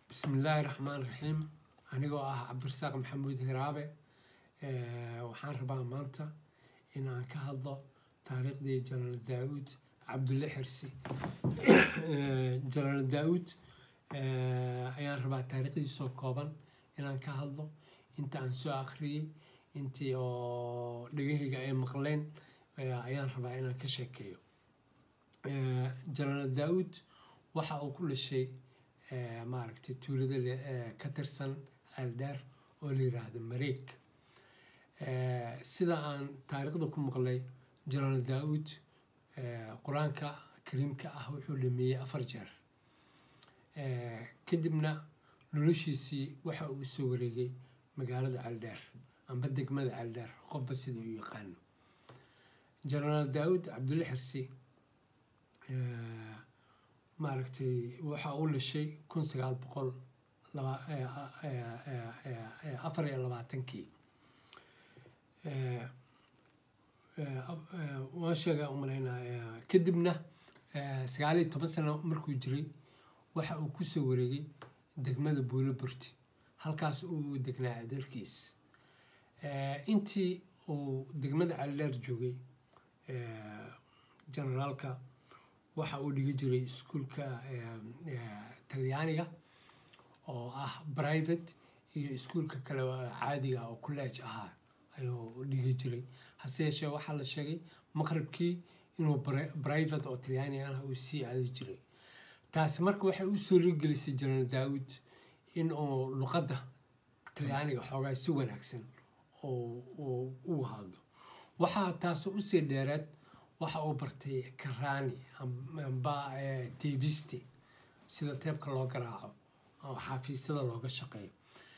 bismillaahi raxmaan raxiim anigoo ah cabdirasaaq maxamuud hiraabe waxaan rabaa maanta in aan ka hadlo taariikhdii janaal daawuud cabdulle xirsi janaal daawuud ayaan rabaa taariikhdiisoo kooban inaan ka hadlo inta aan soo akhriyey intii oo dhegahayga ay maqleen ayaan rabaa inaan ka sheekeeyo janaal daawuud waxa uu ku dhashay maaragtay tuulada ka tirsan ceeldheer oo la yiraahdo mareeg sida aan taariikhda ku maqlay janaal daawuud qur-aanka kariimka ah wuxuu dhameeyey afar jeer kadibna noloshiisii waxa uu soo wareegay magaalada ceeldheer amba degmada ceeldheer qofba sida u yaqaano janaal daawuud cabdulle xirsi maaragtay waxa uu dhashay kun sagaal boqol afar iyo labaatankii waan sheega umalaynaa kadibna sagaal iyo toban sano markuu jiray waxa uu kusoo wareegay degmada buulo burti halkaas uu degnaa adeerkiis intii uu degmada caldheer joogay generaalka waxa uu dhigi jiray iskuulka talyaaniga oo ah private iyo iskuulka kale caadiga oo college ahaa ayuu dhigi jiray hase yeeshee waxaa la sheegay maqribkii inuu private oo talyaani ah uu sii aadi jiray taasi marka waxay u soo rigelisay janaal daawud in uu luqadda talyaaniga xoogaa si wanaagsan oo u hadlo waxaa taas usii dheereed waxa uu bartay karaani amba teebiste sida teebka loo garaaco oo xafiisyada looga shaqeeyo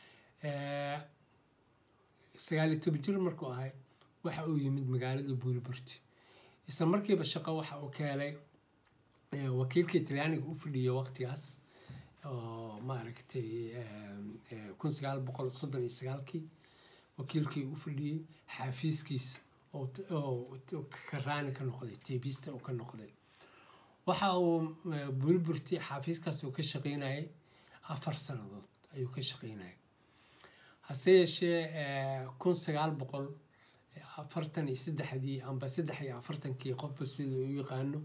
sagaaliyo toban jir markuu ahay waxa uu yimid magaalada buuriburti isla markiiba shaqo waxa uu ka helay wakiilkii talyaaniga u fadhiyay waqtigaas oo maaragtay kun sagaal boqol soddon iyo sagaalkii wakiilkii u fadhiyey xaafiiskiisa oo karaani ka noqday teebista uu ka noqday waxa uu buuriburti xaafiiskaas uu ka shaqeynayay afar sannadood ayuu ka shaqeynayay hase yeeshee kun sagaal boqol afartan iyo saddexdii amba saddex iyo afartankii qofba sida u yaqaano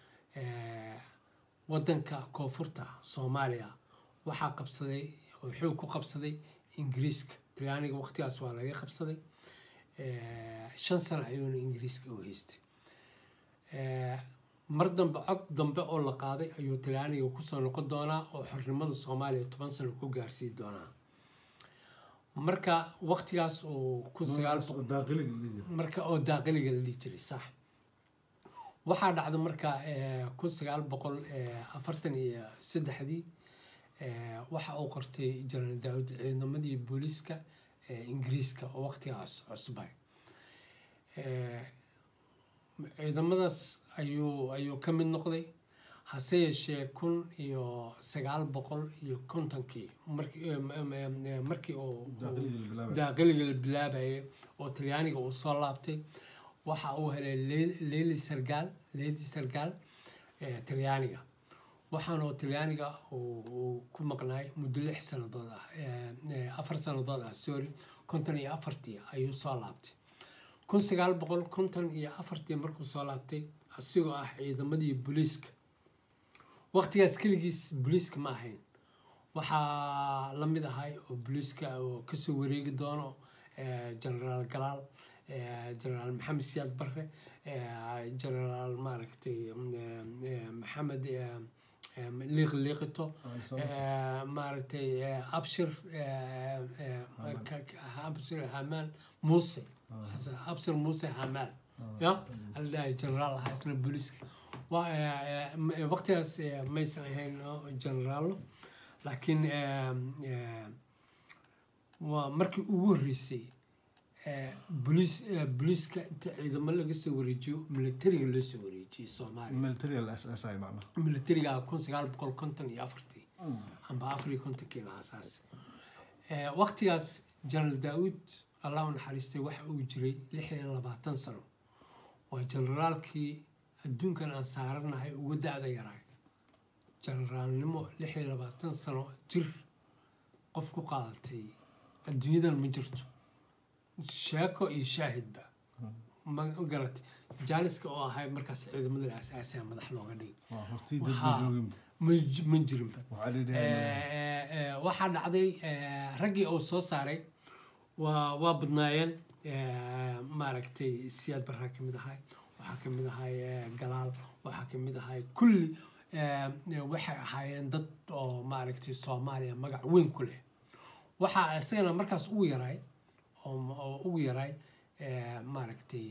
waddanka koonfurta soomaaliya waxaa qabsaday oo xoog ku qabsaday ingiriiska talyaaniga waqtigaas waa laga qabsaday shan sano ayuuna ingiriiska u haystay mar dambe cod dambe oo la qaaday ayuu talyaaniga kusoo noqon doonaa oo xornimada soomaaliya toban sano ku gaarsii doonaa marka waqtigaas oo kun sagaal marka oo daaqiliga la dhihi jiray sax waxaa dhacda marka kun sagaal boqol afartan iyo saddexdii waxa uu qortay janaal daawud ciidamadii booliiska ingiriiska oo waqtigaas cusbay ciidamadaas ayuu ayuu ka mid noqday hase yeeshee kun iyo sagaal boqol iyo kontonkii markii uu daaqiliga la bilaabayay oo talyaaniga uu soo laabtay waxa uu helay leyli sargaal leyli sargaal talyaaniga waxaana talyaaniga uu ku maqnaay muddo lix sannadood ah afar sannadood ah sorry konton iyo afartii ayuu soo laabtay kun sagaal boqol konton iyo afartii markuu soo laabtay asigoo ah ciidamadii booliiska waqtigaas keligiis booliiska ma ahayn waxaa la mid ahay oo booliiska oo kasoo wareegi doono generaal galaal generaal maxamed siyaad barre generaal maaragtay maxamed liiq liiqito maaragtay abshir abshir hamaal muuse abshir muuse hamaal ya aldhahay generaal ahaa isna booliiska waqtigaas maysan ahayn generaalo laakiin waa markii ugu horreysay boliis booliiska inta ciidamo laga soo wareejiyo militariga loo soo wareejiyey soomaaliya militariga kun sagaal boqol konton iyo afartii amba afar iyo kontonkii la aasaasay waqtigaas janaal daawud allah u naxariistay waxa uu jiray lix iyo labaatan sano waa generaalkii adduunkan aan saaranahay ugu da-da yaraay generaalnimo lix iyo labaatan sano jir qof ku qaadatay adduunyadan ma jirto sheeko iyo shaahidba ma garatay jaaniska oo ahay markaas ciidamada asaasiya madax looga dhigay waa hortii dad Waxaa- ma joogin ma j- ma jirinba waxaa la yidhaha Eh, eh, waxaa dhacday eh, raggii uu soo saaray waa waa badnaayeen eh, maaragtay siyaad barraa ka mid ahay waxaa ka mid ahay eh, galaal waxaa ka mid ahay kulli eh, eh, waxay ahaayeen dad oo maaragtay soomaaliya magac weyn ku leh waxaa isagana markaas ugu yaray oo oo ugu yaray eh, maaragtay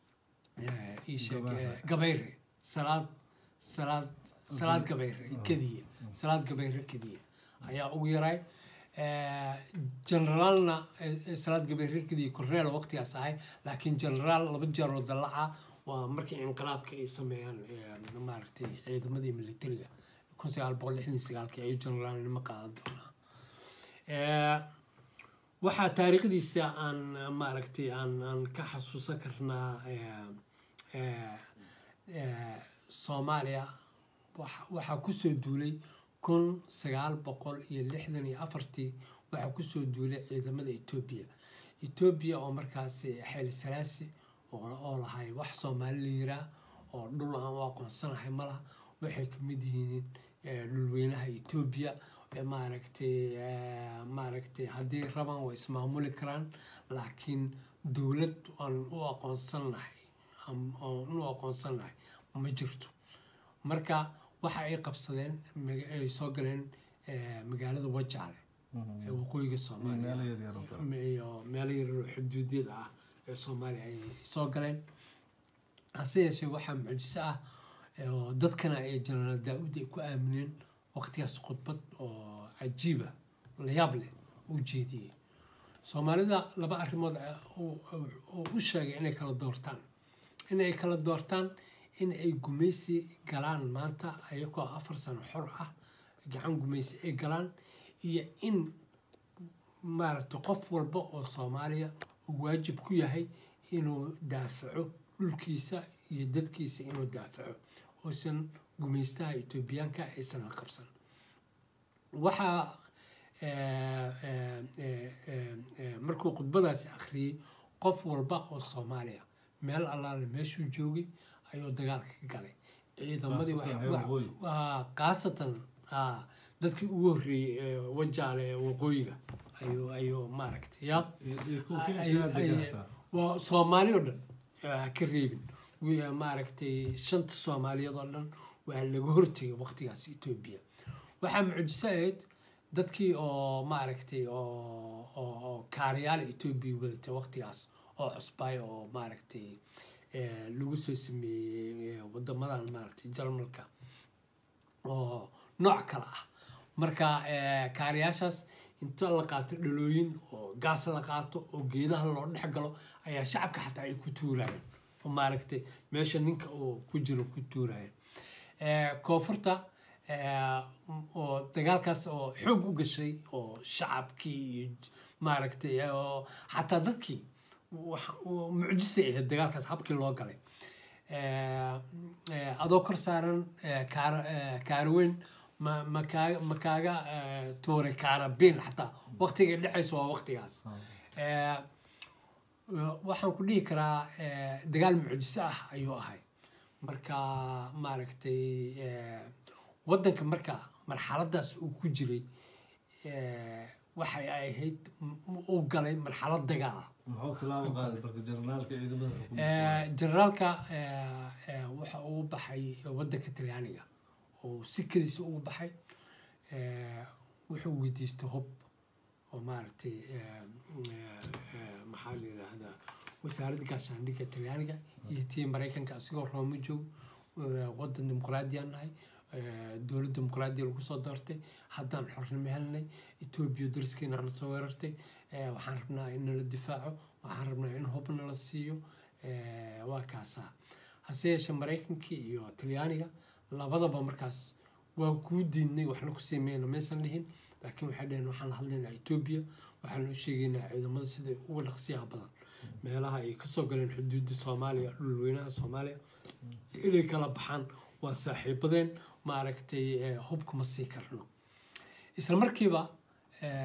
eh, ii sheeg Gabayre. eh, gabayre salaad salaad salaad gabayre kediya salaad gabayre kediya ayaa ugu yaray Eh, generaalna eh, eh, salaad gabayre kediya korneel waqtigaas ahay laakiin generaal laba jeer oo dalaca waa markii inqilaabka ay sameeyaan eh, maaragtay ciidamadii militariga kun sagaal boqol lixdan iyo sagaalkii ayuu generaalnimo qaadan doonaa Eh, waxaa taariikhdiisa aan eh, maaragtay aan aan ka xasuusan karnaa eh, eh, eh, soomaaliya waxa- waxaa kusoo duulay kun sagaal boqol iyo lixdan iyo afartii waxaa kusoo duulay ciidamada etoobiya etoobiya oo markaasi xayli salaasi oo oo lahay wax soomaali la yiraa oo dhul aan u aqoonsanahay malaha waxay ka mid yihiin eh, dhulweynaha etoobiya eh, maaragtay eh, maaragtay haddii rabaan way ismaamuli karaan laakiin dowlad aan u aqoonsanahay am- aan u aqoonsanahay ma jirto marka waxa ay qabsadeen maga- ay soo galeen eh, magaalada wajaale ee waqooyiga soomaaliya meelo yar yar oo kale. iyo meelo yar oo xuduudyada ah ee soomaaliya ay soo galeen hase yeeshee waxaa mucjiso ah ee oo dadkana ay jenaraal daa-uud ay ku aamineen waqtigaas khudbad oo cajiiba la yaab leh u jeediyey soomaalida laba arrimood ah uu- uu- uu u sheegay inay kala doortaan inay kala doortaan in ay gumaysi galaan maanta ayagoo afar sano xor ah gacan gumaysi ay galaan iyo in maaragtay qof walba oo soomaaliya uu waajib ku yahay inuu daafaco dhulkiisa iyo dadkiisa inuu daafaco oosan gumaystaha etoobiyaanka aysan la qabsan waxaa eh, eh, eh, eh, eh, markuu khudbadaasi akhriyey qof walba oo soomaaliya meel allaale meeshuu joogay ayuu dagaalka ka galay ciidamadii Khaasatan waxa- reer waxa- waqooyi. waa khaasatan aa, dadkii ugu horreeyey ee wajaale ee waqooyiga ayuu ayuu maaragtay ya Iyo- iyo kuwa kale ay- kala ay- degan hataa. waa soomaali oo dhan ah, ha ka reebin Wi- maaragtay shanta soomaaliyeed oo dhan waa laga hortegay waqtigaas etoobiya waxaa mucjiso ahayd dadkii oo maaragtay oo oo oo kaariyaal etoobiya wadatay waqtigaas oo cusbay oo maaragtay eh, lagu soo sameeyey eh, wadamadan maaragtay jarmalka oo nooc kale ah marka eh, kaariyaashaas inta la qaato dhalooyin oo gaas la qaato oo geedaha loo dhex galo ayaa shacabka xataa ay ku tuurayeen oo maaragtay meesha ninka uu ku jiro ku tuurayeen Eh, koonfurta eh, oo dagaalkaas oo xoog u gashay oo shacabkii iyo j- maaragtay eh, oo xataa dadkii waxa- uu mucjisay ahayd dagaalkaas habkii loo galay Eh, eh, adoo kor saaran eh, kaara eh, kaaraweyn ma ma kaaga ma kaaga eh, tuuray kaarabin xataa waqtiga dhexaysa waa waqtigaas Eh, waxaan ku dhihi karaa eh, dagaal mucjiso ah ayuu ahay marka maaragtay eh, waddanka marka marxaladaas uu ku jiray eh, waxay ahayd m- uu galay marxalad dagaal ah muxuu tilaabo qaaday marka generaalka ciidamada xukuumadda Eh, generaalka eh, eh, waxa uu baxay waddanka talyaaniga oo sikadiisa ugu baxay eh, wuxuu weydiistay hub oo maaragtay eh, eh, eh, maxaa la yidhaahdaa wasaaradda gaashaandhigga talyaaniga iyo tii maraykanka asigoo rooma joog eh, waddan dimuqraadiyaan nahay eh, dowlad dimuqraadiya lagu soo doortay haddaan xornimo helnay etoobiya dariskeena na soo weerartay eh, waxaan rabnaa in nala difaaco waxaan rabnaa in hub nala siiyo eh, waa kaasaa hase yeeshee maraykankii iyo talyaaniga labadaba markaas waa kuu diidnay waxna ku sameeyna maysan dhihin laakiin waxay dhaheen waxaan la hadlaynaa etoobiya waxaan u sheegaynaa ciidamada sida uga dhaqsiyaha badan meelaha ay kasoo galeen xuduudda soomaaliya dhulweynaha soomaaliya inay kala baxaan waa saaxiibadeen maaragtay eh, hubka ma sii karno isla markiiba eh,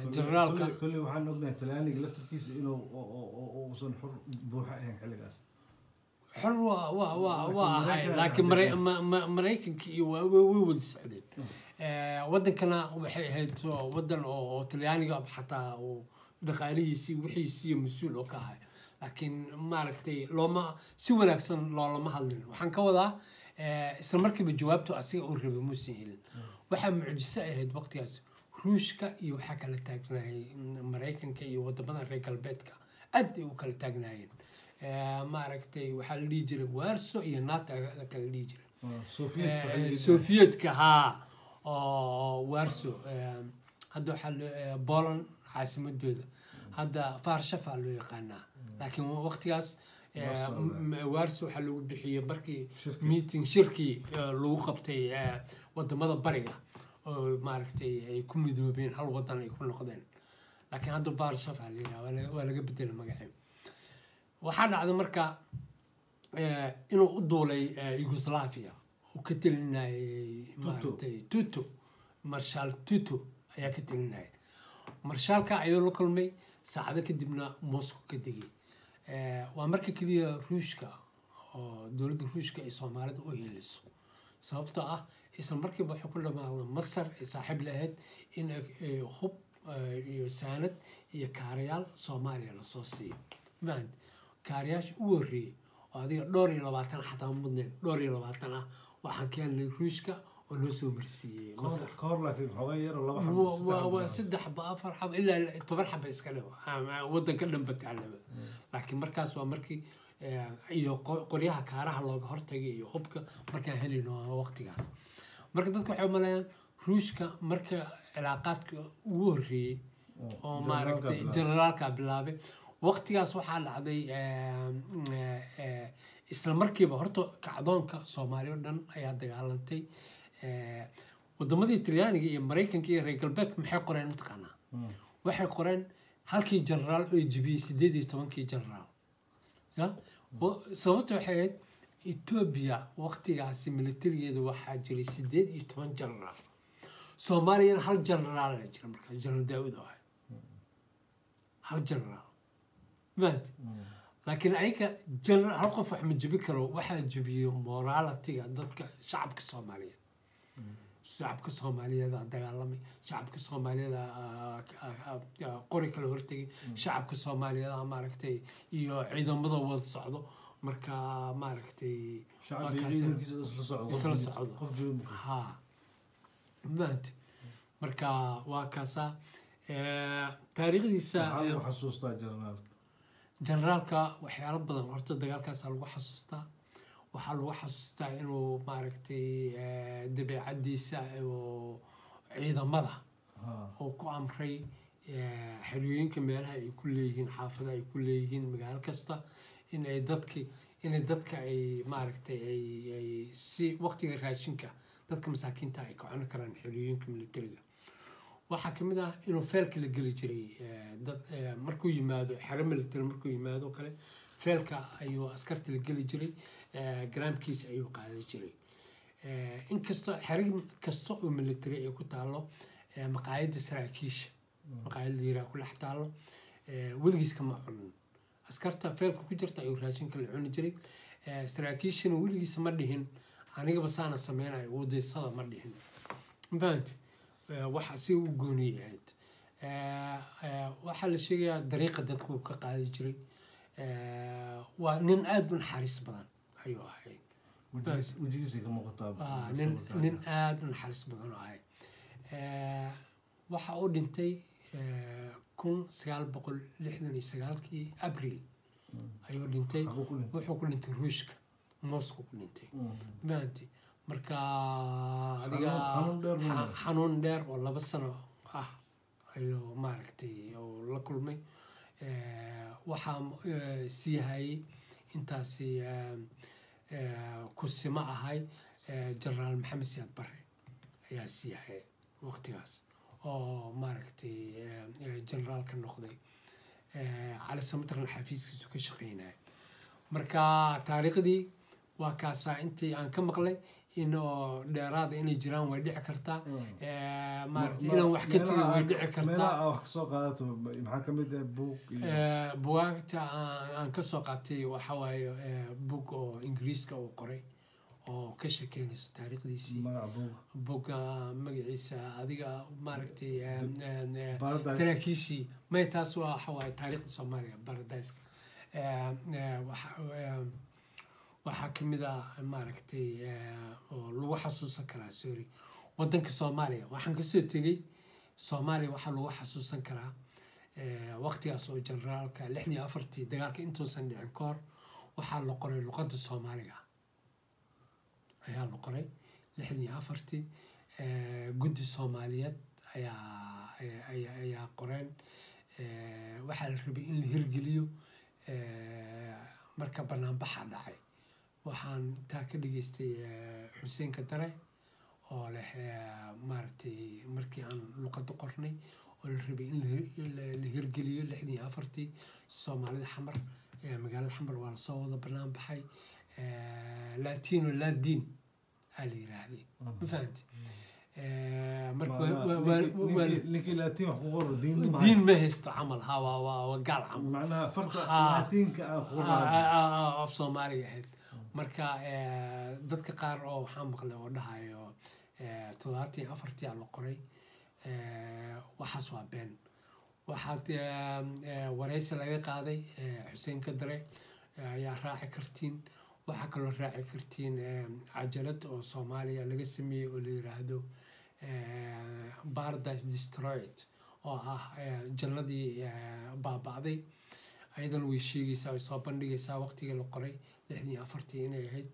generaalka Kolley- kolley waxaan ognahay talyaaniga laftarkiisa inuu oo- oo- oo- oo uusan xur buuxa ahayn xilligaas xor waa waa waa Laakiin waa ahay Mareykanka laakiin hadda- Mare- ma- ma- maraykanka iyo waa way way wada socdeen Eh, wadankana waxay ahayd oo wadan oo oo talyaaniga xataa uu dhaqaalihiisii wixiisii mas-uul oo ka ahay laakiin maaragtay looma si wanaagsan loolama hadlin waxaan ka wadaa eh, isla markiiba jawaabtu asiga uu rabay muusan helin waxaa mucjiso ay ahayd waqtigaas ruushka iyo waxaa kala taagnaayay maraykanka iyo wadamada reer galbeedka aad ay u kala taagnaayeen Eh, maaragtay waxaa la dhihi jiray warso iyo nato la kala dhihi jiray Oo Soviet waxay Eh, yidhi- sofiyeetka haa oo warso eh, hadda waxaa loo eh, poland caasimadooda hadda farshafa loo yaqaanaa laakiin waqtigaas eh, Warsaw, m- warso waxaa lagu bixiyey markii Shirki. meeting shirkii eh, lagu qabtay eh, wadamada bariga oo maaragtay ay ku midoobeen hal wadan ay ku noqdeen laakiin hadda farshafa la yidhaha waa laga- waa laga bedelay magacii waxaa dhacday marka eh, inuu u duulay eh, yugoslavia uu ka telinayay maaragtay tuto marshal tuto ayaa ka telinayay marshaalka ayuu la kulmay saacado kadibna moscow ka degay Eh, waa marka keliya ruushka oo dowladda ruushka ay soomaalida u heliso sababtoo ah isla markiiba waxay ku dhamaada masar ay saaxiib lahayd in ay hub eh, iyo saanad iyo kaarayaal soomaaliya lasoo siiyo maant kaarayaasha u horreeyey oo adiga dhowr iyo labaatan xataa mudnayn dhowr iyo labaatan ah waxaan keenay ruushka oo loo soo marsiiyey Ka masar hor- ka hor laakiin xoogaa yar oo laba Wa- xabo, wa- wa- saddex saddex ba afar xaba ilaa toban xaba iska dhigo ama wadanka dhanba taalaba laakiin markaas waa markii eh, iyo qo- qoryaha kaaraha looga hortagay iyo hubka markaan helino waqtigaas marka dadka waxay umaleeyaan ruushka marka cilaaqaadka ugu horreeyey oo maaragtay bilaabay. generaalka bilaabay waqtigaas waxaa dhacday eh, eh, eh, isla markiiba horta kacdoonka soomaaliya oo dhan ayaa dagaalantay Eh, wadamadii talyaaniga iyo maraykanka iyo reer galbeedka maxay qoreen mataqaanaa Mm. waxay qoreen halkii generaal oo jibiyey sideed iyo tobankii generaal ya Wa- sababta waxay ahayd etoobiya waqtigaasi militarigeeda waxaa jiray sideed iyo toban generaal soomaaliyana hal generaal la jira markaa generaal daawud oo ahay hal generaal maanta laakiin ayaga general hal qof wax ma jebi karo waxaa jebiyo moralitiga dadka shacabka soomaaliyeed shacabka soomaaliyeed aa dagaalamay shacabka soomaaliyeed aa- aa- aa- aa qori kala hortegay shacabka soomaaliyeed aa maaragtay iyo ciidamada wada socdo marka maaragtay shacabka iyo markaas- ciidankiisa isla socdo isla qof- socdo. qof joog ha maanta marka waa kaasaa Eh, taariikhdiisa maxaa eh, lagu xasuustaa jarnaalka generaalka waxyaalo badan horta dagaalkaasa lagu xasuustaa waxaa lagu xasuustaa inuu maaragtay eh, dabeecadiisa oo ciidamada ha uu ku amray eh, xerooyinka meelaha ay ku leeyihiin xaafada ay ku leeyihiin magaalo kasta in ay dadki inay dadka ay maaragtay ay ay si waqtiga raashinka dadka masaakiinta ay ka cuni karaan xerooyinka militariga waxaa ka mid ah inuu feelka la geli jiray eh, dad eh, markuu yimaado xero military markuu yimaado oo kale feelka ayuu askarta la geli jiray eh, garaamkiisa ayuu qaadan jiray Eh, inkastoo xero kasta oo military ay ku taalo eh, maqaayadda saraakiisha maqaayadda yiraa ku dhex taalo eh, weligiis kama cunin askarta feelka ku jirta ayuu raashinka la cuni jiray Eh, saraakiishana weligiis ma dhihin anigaba saana sameynayo wadaysada ma dhihin mafahanti waxa si u gooniy ahayd Eh, eh, waxaa la sheegayaa dariiqa dadku uu ka qaadi jiray Eh, waa nin aada u naxariis badan ayuu ahay wejigiis- wejigiisa ka muuqataa waa nin nin aada u naxariis badan oo ahay Eh, waxa uu dhintay eh, kun sagaal boqol lixdan iyo sagaalkii abril ayuu dhintay Xaguu ku dhintay? wuxuu ku dhintay ruushka moscow ku dhintay Mm. maanti marka adiga xanuun dheer buu xa- leeyahay. xanuun dheer oo laba sano ah ayuu maaragtay oo la kulmay Eh, waxaa eh, sii hayay intaasi eh, eh, kusimo ahay eh, generaal maxamed siyaad barre ayaa sii hayay waqtigaas oo maaragtay eh, eh, generaal ka noqday Eh, cali samatarna xafiiskiisu ka shaqeynaya marka taariikhdii waa kaasaa intii aan ka maqlay in oo dheeraada inay jiraan way dhici kartaa Mm. Eh, maaragtay Ma- inaan wax ka tegin meelaha way aad- dhici kartaa meelaha aad wax kasoo qaadato maxaa ka mid ah buug iyo Eh, bugaagta aan aan ka soo qaatay waxa waaye eh, bug oo ingiriiska uu qoray oo ka sheekeynayso taariikhdiisii magaca buug bugga magaciisa adiga maaragtay eh, eh, eh, Paradise. saraakiishii may taas waa waxa waaye taariikhda soomaaliya paradise-ka Eh, eh, waxa eh, waxaa ka mid ah maaragtay eh, oo lagu xasuusan karaa sorry wadanka soomaaliya waxaan kasoo tegey soomaaliya waxaa lagu xasuusan karaa eh, waqtigaas oo generaalka lixdii afartii dagaalka intuusan dhicin ka hor waxaa la qoray luqadda soomaaliga ayaa la qoray lixdii afartii eh, guddi soomaaliyeed ayaa ayaa- ayaa ayaa qoreen Eh, waxaa la rabay in la hirgeliyo eh, marka banaanbaxa dhacay waxaan taa ka dhageystay eh, xuseen kadare oo leh eh, maaragtay markii aan luqadda qornay oo la rabay in la hir- in la- la hirgeliyo lixdii afartii soomaalida xamar eh, magaalada xamar waa lasoo wada banaan baxay Eh, latino ladin aa la yiraahday ma fahanti Eh, marka Ma- waa- ma- waa- waa- ninkii- waa- ninkii- ninkii laatiin wax ku qoro diin ma diin ma haysto camal ha waa waa waa gaal camal macnaha farta Ah. laatiinka aan ku Ah, qoraayo ah, ah, af soomaaliga ahayd marka eh, dadka qaar oo waxaa maqlay oo dhahayo eh, toddobaatan iyo afartii aa la qoray Eh, waxaas waa been waxaad eh, eh, wareysi laga qaaday eh, xuseen kadare eh, ayaa raaci kartiin waxaa kaloo raaci kartiin eh, cajalad oo soomaaliya laga sameeyey oo la yiraahdo eh, paradise destroyed oo ah eh, jannadii eh, baaba'day ayadan way sheegaysaa way soo bandhigaysaa waqtigii la qoray lixdii iyo afartii inay ahayd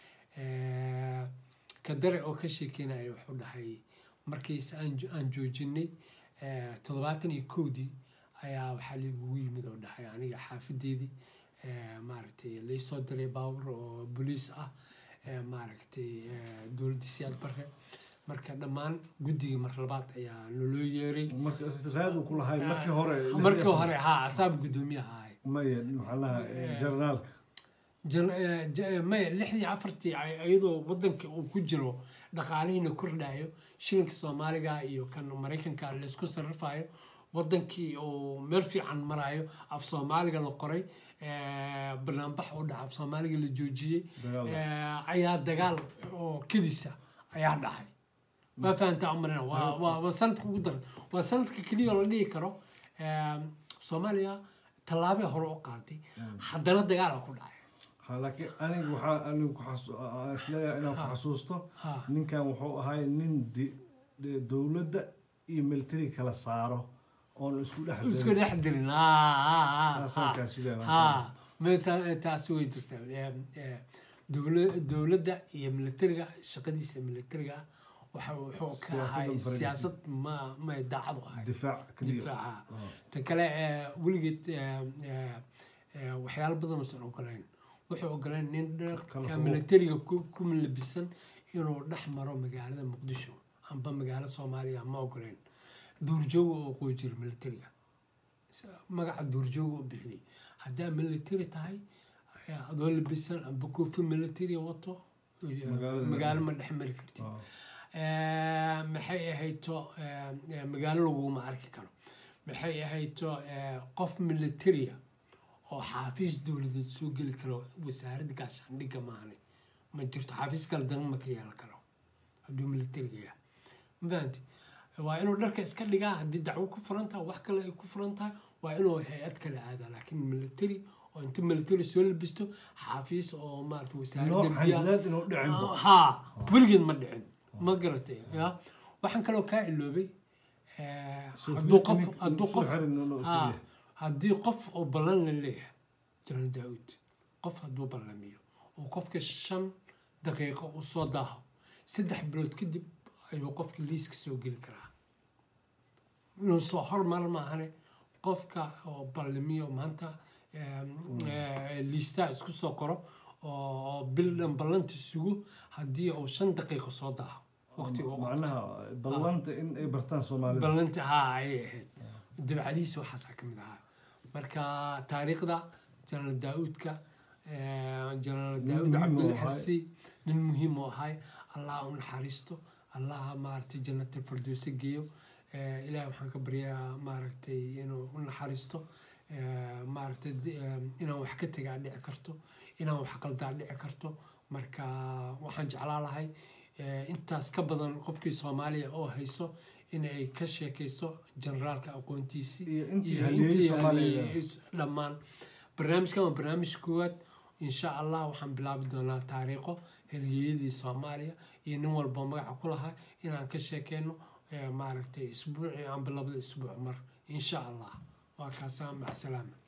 Eh, kadare oo ka sheekeynaya wuxuu dhahay markiis aan jo- aan joojinay eh, toddobaatan iyo kowdii ayaa waxaa laigugu yimid oo dhahay aniga xaafadeedii eh, maaragtay laysoo diray baabur oo boliis ah eh, maaragtay eh, dowladda siyaad barre marka dhammaan guddigii mar labaad ayaa naloo yeeray marka is- raad uu ku lahay markii hore markii hore haa asaab guddoomiyaha ahay maya maxaa lahaa Eh. jarnaalka jan- eh, ja- maya lixdii afartii ay- iyadoo wadanka uu ku jiro dhaqaalihiina kordhayo shilinka soomaaliga iyo kan maraykanka laysku sarrifayo wadankii uu meel fiican marayo af soomaaliga la qoray eh, banaanbax u dhaca af soomaaliga la joojiyey Dagaal. eh, ayaa dagaal oo kedisa ayaa dhacay ma fahantaa umarina waa waa waa sanadka ugu daran waa sanadka keliya oo la dhihi karo eh, soomaaliya tallaabay hore u qaaday haddana dagaala ku dhacay Ha, laakiin aniga waxaa anigu ku xasu- aan isleeyahay inaan ku Ha. xasuusto Ha. ninkan wuxuu ahay nin di- de- dowladda iyo military kala saaro oon isku dhex isku darin. dhex dirin Taasaan kaa sugaya. ha ma ta- taasi way jirtaa Eh, eh, dowla- dowladda iyo militariga shaqadiisa militariga ah waxa wuxuu ka Siyaasadda ahay faragelin. siyaasad ma ma daacad u ahay difaac keliya difaaca Ah. ta kale eh, weligeed eh, eh, eh, waxyaalo badan uusan ogolayn wuxuu ogolayn nin Kala dharka fogo. militariga ku ku labisan inuu dhex maro magaalada muqdisho amba magaalo soomaaliya ma ogolayn duurjooga oo qoo jira militariga magaca duurjooga u bixiyey haddaa military tahay eh, adoo labisan amba koofi military wato eh, Magaalada- magaalo ma dhex mari kartid Ah. Eh, maxay ahayto eh, eh, magaalo laguma arki karo maxay ahayto eh, qof militaria oo xaafiis dowladeed soo geli karo wasaaradda gaashaandhigga maahane ma jirto xaafiis kale dan ma ka yeelan karo hadduu militariga yahay ma fahanti waa inuu dharka iska dhigaa haddii dacwo ku furan tahay wax kale ay ku furan tahay waa inuu hay-ad kale aadaa laakiin military oo inta military soo labisto xaafiis oo maarata wasaaradda nooc biyaha xadidaad inuu dhicinba haa weligeed ma dhicin ma garatay ya waxaan kaloo kaa iloobay eh, Soo hadduu fi- qof nin- hadduu soo qof xirin inuu haa, siyahay. haddii qof oo ballan la leeyahay jalan daawud qof hadduu ballamiyo oo qofka shan daqiiqo uu soo daaho saddex bilood kadib ayuu qofka liiska soo geli karaa inuu soo hormar maahane qofka oo ballamiyo maanta em, eh, liistaa isku soo qoro oo bil dhan ballanta sugo haddii uu shan daqiiqo soo daaho waqtiga uu qabto. macnaha ballanta in ay bartaan soomaalida ballanta haa ayay ahayd dabcadiisa waxaasaa ka mid ahaa marka taariikhda janaal daauudka janaal daauud muhiim u cabdulla ahay. xasi nin muhiim u ahay allah u naxariisto allah maaragtay jannatul firdowsi geeyo Eh, ilaahay waxaan ka baryaa maaragtay inuu u naxariisto Eh, maaragtay di- eh, inaan wax ka tegaa dhici karto inaan wax qaldaa dhici karto marka waxaan jeclaa lahay eh, intaas ka badan qofkii soomaaliya oo hayso inay ka sheekayso generaalka aqoontiisii iyo intii iyo halyeeyey intii soomaaliya halyeeyey dhammaan barnaamijkan waa barnaamij koowaad insha allah waxaan bilaabi doonaa taariikho halyeeyadii soomaaliya iyo nin walba magaca ku lahaa inaan ka sheekeyno eh, maaragtay isbuucii amba labada isbuuc mar insha allah waa kaasaa macsalaama